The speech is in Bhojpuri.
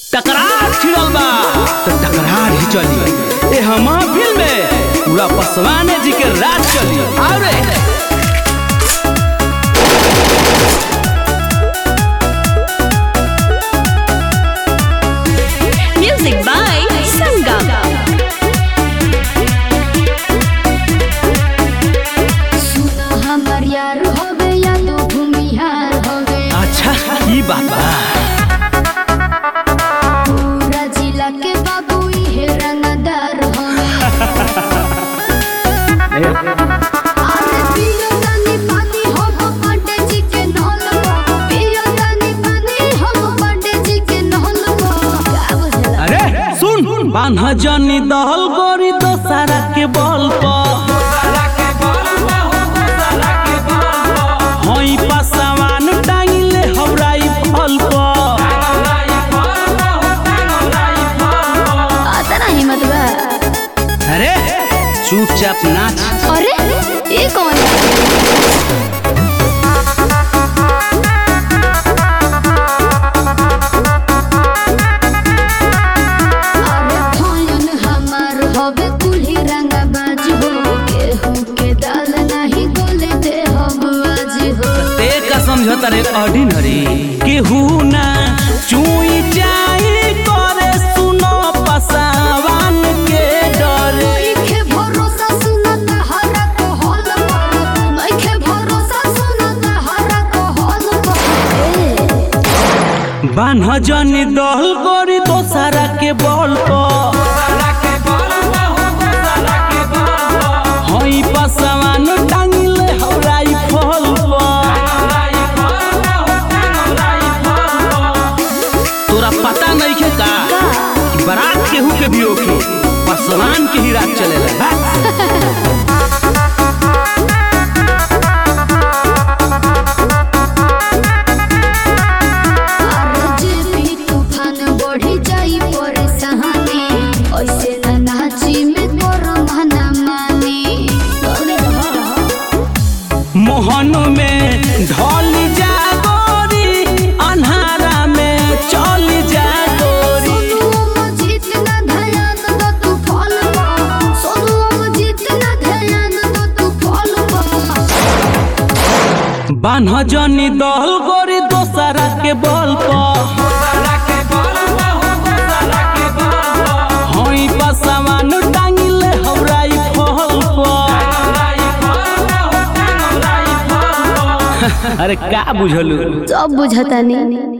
टकरार छिड़ल बा तो टकरार ही चली ए हम फिल्म में पूरा पसवाने जी के राज चली आओ रे Music by Sangam. सुना हमर यार होवे या तो भूमिहार होवे अच्छा ई बात बा पूरा जिला के बाबू इहे रंगदार होवे अरे पियो तनी पानी होबो पंडे जी के नहल में पियो तनी पानी होबो पंडे जी के नहल में का बुझला अरे सुन बान्हा जनी दहल गोरी दोसारा के बल पर हई पसवान टांगिले हवराई फल पर आता ना हिम्मत बा अरे चुपचाप नाच अरे ये कौन है अरे भयन हमार होवे कुल्ही रंगा बाज हो केहू के दाल नहीं गोले दे हम आज हो ते का समझौता रे ऑर्डिनरी केहू ना चुई जाई करे सुनो पसावान के डर नइखे भरोसा सुनत हरा को हल पर नइखे भरोसा सुनत हरा को हल पर बान्ह जनी दहल गोरी दोसारा के बल पर हई पसावान टांगिले हवराई फल पर तोरा पता नहीं के का कि बारात केहू के भी ओके पसवान के ही रात चलेला बा? अरे जे भी तूफान बढ़ी जाई परेशानी ऐसे ना नाची में तोरा मना मानी अरे मोहन में ढल जा गोरी अन्हारा में चल जा गोरी सोनुओ जीत ना ध्यान दो तू फल पा सोनुओ जीत ना ध्यान दो तू फल पा बान्ह जनी दहल गोरी दोसरा के बल पर हई पसवान टांगिले हवराई फल पर अरे का बुझलू सब बुझता नहीं